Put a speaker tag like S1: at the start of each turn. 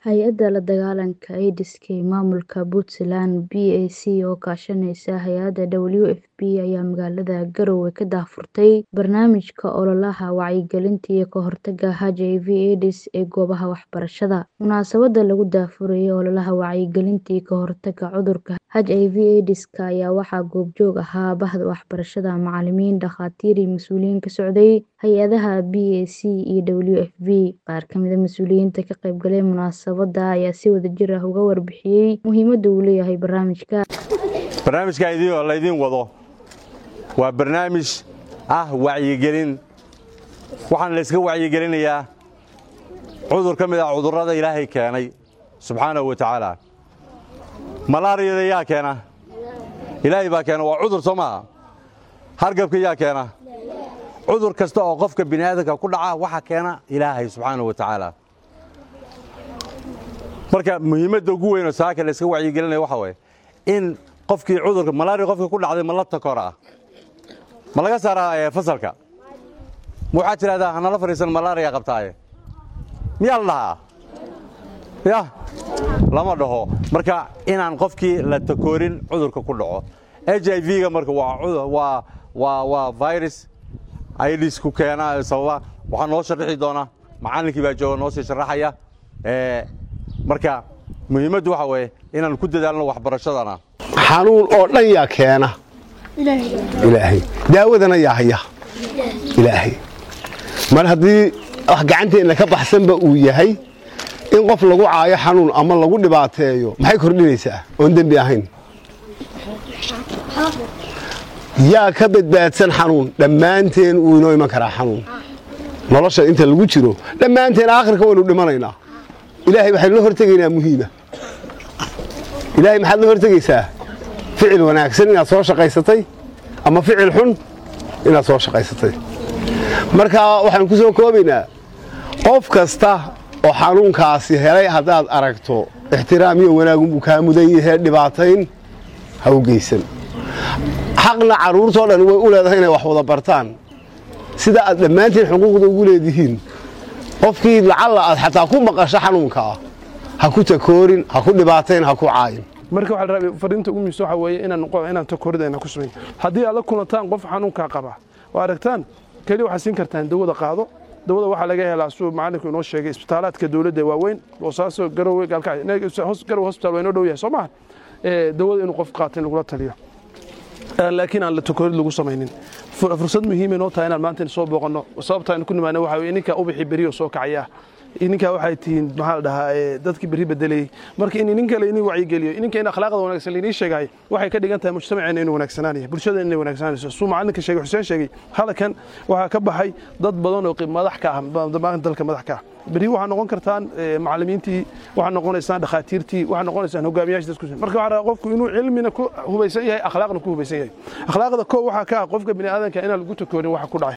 S1: Hay'adda La dagaalanka AIDS-ka ee maamulka Puntland (PAC) oo kaashanaysa hay'adda WFP ayaa magaalada Garowe ka daahfurtay barnaamijka ololaha wacyigelinta iyo ka hortagga HIV/AIDS ee goobaha waxbarashada. Munaasabadda lagu daahfurayay ololaha wacyigelinta iyo ka hortagga cudurka HIV/AIDS-ka ayaa waxaa goobjoog ahaa bahda waxbarashada, macallimiin, dhakhaatiir iyo mas'uuliyiin ka socday hay'adaha PAC iyo WFP. Qaar ka mid ah mas'uuliyiinta ka qaybgalay munaasabadda ayaa si wadajir ah uga warbixiyay muhiimadda uu leeyahay barnaamijka.
S2: barnaamijka laydin wado waa barnaamij ah wacyigelin waxaana layska wacyigelinayaa cudur ka mid ah cudurrada ilaahay keenay subxaanahu wa tacaala malaariyada yaa keena ilaahay baa keena waa cudur soo maaha hargabka yaa keena cudur kasta oo qofka bini aadamka ku dhaca waxa keena ilaahay subxaanahu wa tacaala marka muhiimadda ugu weyn oo saaka layska wacyigelinaya waxa waye in qofkii cudurka malaria qofka ku dhacday ma la takora ma laga saaraa fasalka ma waxaad tidhahdaa hanala fadhiisan malaria qabtaaye miyaa la dhahaa ya lama dhaho marka inaan qofkii la takoorin cudurka ku dhaco h i v-ga marka waa virus ids ku keena sababa waxaa noo sharaxi doona macallinkii baa jooga noo sii sharaxaya marka muhiimaddu waxa weeye inaan ku dadaalno waxbarashadana
S3: xanuun oo dhan yaa keena ilaahay daawadana yaa haya ilaahay mar haddii wax gacanteenna ka baxsanba uu yahay in qof lagu caayo xanuun ama lagu dhibaateeyo maxay kordhinaysaa oon dembi ahayn yaa ka badbaadsan xanuun dhammaanteen wuu inoo iman karaa xanuun nolosha inta lagu jiro dhammaanteen aakhirka waynu dhimanaynaa ilaahay waxaynu la hortegaynaa muhiima ilaahay maxaad la hortegaysaa ficil wanaagsan inaad soo shaqaysatay ama ficil xun inaad soo shaqaysatay marka waxaan ku soo koobaynaa qof kasta oo xanuunkaasi helay haddaad aragto ixtiraam iyo wanaagunbuu kaa mudan yahe dhibaatayn ha u geysan xaqna carruurtoo dhan way u leedahay inay wax wada bartaan sida aad dhammaantiin xuquuqda ugu leedihiin qofkii lacalla aad xataa ku maqasho xanuunkaa ha ku takoorin ha ku dhibaatayn ha ku caayin
S4: marka waxaa la rabay fariinta ugu muhiimsan waxaa weeye inaan inaan takooridayna ku samayn haddii aad la kulantaan qof xanuunkaa qaba oo aragtaan keliya waxaad siin kartaan dawada qaado dawada waxaa laga helaa suu macallinku inoo sheegay isbitaalaadka dawladda waaweyn boosaaso garowe gaalkagarowe hospital waa inoo dhow yahay soo maaha dawada inuu qof qaato in lagula taliyo laakiin aan la takoorid lagu samaynin fursad muhiima inoo tahay inaan maanta soo booqanno sababta aynu ku nimaana waxaa weye ninkaa ubixi beriyo soo kacaya ininkaa waxay tihiin maxaa la dhahaa dadkii berri bedelayey marka in inin kale inii wacyigeliyo ininka in akhlaaqda wanaagsan lainii sheegahay waxay ka dhigan tahay mujtamaceena inuu wanaagsanaanaya bulshadana inay wanaagsananayso suu macallinka sheegay xuseen sheegay hadalkan waxaa ka baxay dad badan oo madax ka ah dalka madax ka ah berri waxaa noqon kartaan macallimiintii waxaa noqonaysaan dhakhaatiirtii waxaa noqonaysaan hogaamiyaasha dadku marka waxaa rabaa qofku inuu cilmina ku hubaysan yahay akhlaaqna ku hubaysan yahay akhlaaqda koo waxaa ka ah qofka bini aadanka inaan lagu takoorin waxa ku dhacay